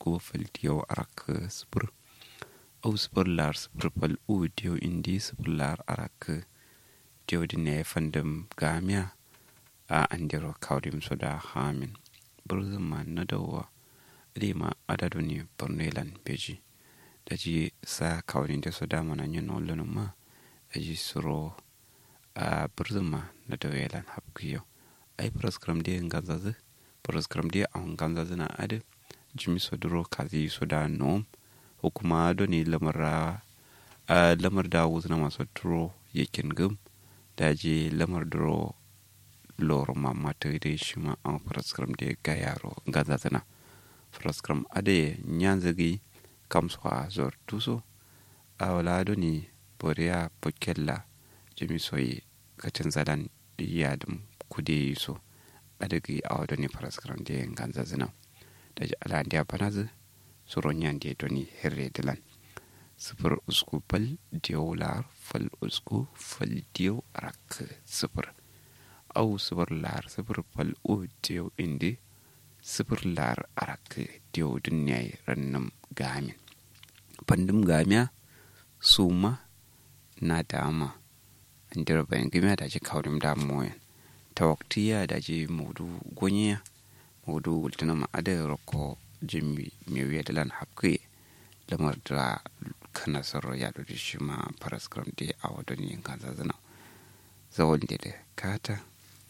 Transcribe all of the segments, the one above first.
usku fal diyo arak sifir au sifir lar sifir fal u diyo indi sifir lar arak diyo dine fandam gamiya a andiro kawdim soda hamin burzuma na dawa rima adadu ne bornelan beji da ji sa kawdin da soda mana yin olin ma da ji suro a burzuma na dawelan hapkiyo ai praskram de ngazazu praskram de an ganzazu na ade jimi soduro kazi soda nom hukuma do ni lamar a lamar da wuzna masu turo yakin gum da ji lamar duro loro mamma tawide shima an praskram de ga yaro gazazana praskram ade nyanzagi kamso a zor tuso a wala do ni borea pokella jimi soyi kacin zalan yadum kude so adagi a wado ni praskram de gazazana da ji ala ndiya banazu suro nyande do ni herre dilan sifir usku fal diyo lar fal usku fal diyo rak sifir au sifir lar sifir fal u diyo indi sifir lar arak diyo dunyai rannam gamin pandum gamiya suma na dama andira bayan gamiya da ji kaurim da moyan tawaktiya da ji mudu gonya mudu wultuna ma ada roko jimi mewiya dalan hapke lamar da kana sarro ya da shi ma paraskram de a wadon yin kanza zana zawon da kata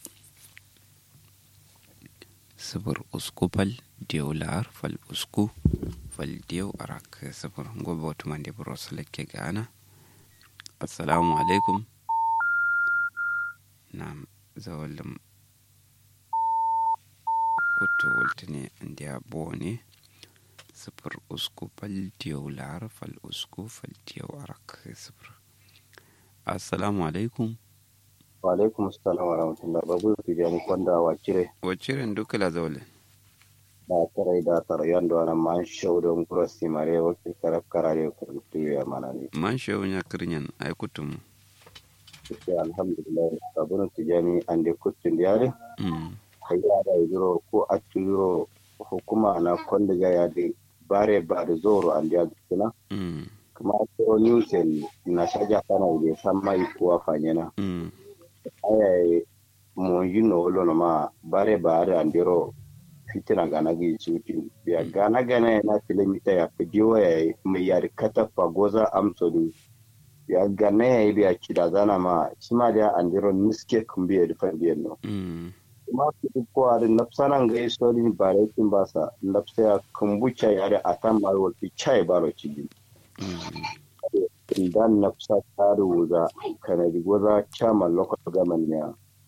sibir usku fal diyo lar fal usku fal diyo arak sibir gobe wata mande buro salake gana assalamu alaikum na zawalin hoto waltine inda bo ne sifir usku fal diyo lar fal usku fal diyo arak sifir assalamu alaikum wa alaikum assalam wa rahmatullah babu su jani kwanda wa cire wa ciren duka la zaule da tarai da tarayan da wani man shaudon kurasi mare wakil karaf karare kurtu ya mana ne man shewu nya kirnyan ay kutum sai alhamdulillah babun su jani an de kutun da yare mm hayya da yiro ko aturo hukuma na kwanda ga ya de bare ba da zoro an da kuna mm kuma ko newsen na shaja kana da san mai kuwa fanyana mm ayaye mo yino lono ma bare bare andiro fitina gana gi chuti ya gana gana na kilomita ya fidiyo ya mai yari kata fagoza amsodu ya gana ya biya kida zana ma shima da andiro niske kumbi ya dufan biyan no mm kuma su ko ari napsana ga isori bare kin basa napsa ya kumbucha ya da atan marwal fi chai baro chigi mm dan nafsa taru wuza kanadi goza chairman local government ne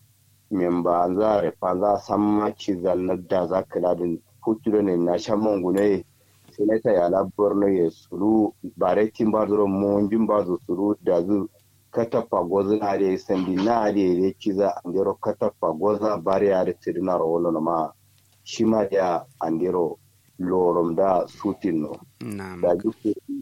memba za refa za san maci zallar da za ka ladin hutu ne na shan mangune sinata ya labar na ya suru bare tin ba zuro monjin ba zu suru da zu katafa goza na da sandi na da ya ci za andero katafa goza bare ya da tirina rawolo na ma shi ma da andero lorom da sutin no na da duk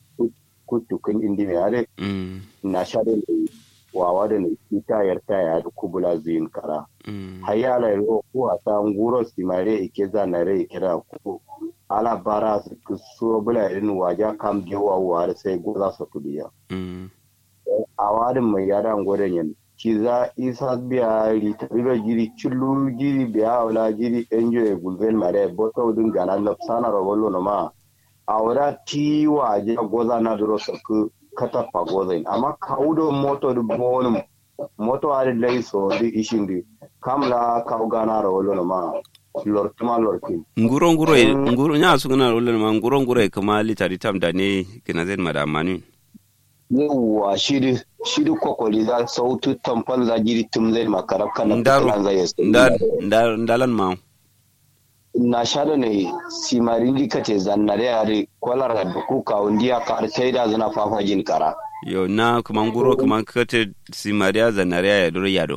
kutukin indi mai yare mm na sha da ne wawa da ne ita yarta ya da kubula zuyin kara mm hayala ro ko ata nguro simare ike za na re kira ko ala bara su ku so bula irin waja kam je wa war sai go za su tudiya mm awadin mai yara ngoren yan ki za isa biya ri tabiro jiri chullu jiri biya wala jiri enjo e gulven mare boto dun gana lopsana ro wollo no ma awra ti waje goza na duro su ku kata pa goza amma kaudo moto du bonum moto ari lay so di ishindi kamla kaw gana ro wollo no ma lortuma lortin nguro nguro e nguro nya su gana rolen ma nguro nguro e kama litari tam da ne kina zen madamani yawwa shiri shiri kokoli za sautu tamfal za jiri tum zai makarab kana ndaro za ya ndar ndar ndalan ma na shada ne simarindi kace zannare yare kwalar da kuka undiya ka artai da zana fafajin kara yo na kuma nguro kuma kate simaria zanaria ya duro yado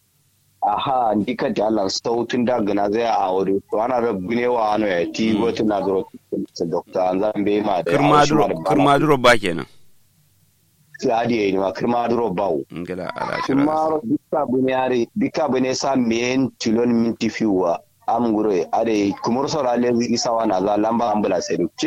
aha ndi kate Allah sautun da gana zai a wuri to ana rabbi ne wa ano ya ti wata na zuro ta dokta an zan bai ma da kirma duro kirma duro ba kenan sai adi ne ma kirma duro bawo ngala ala shira kuma bika bune yare bika bune sa men tilon minti fiwa am gure ade kumur sora le isa wana za lamba ambulance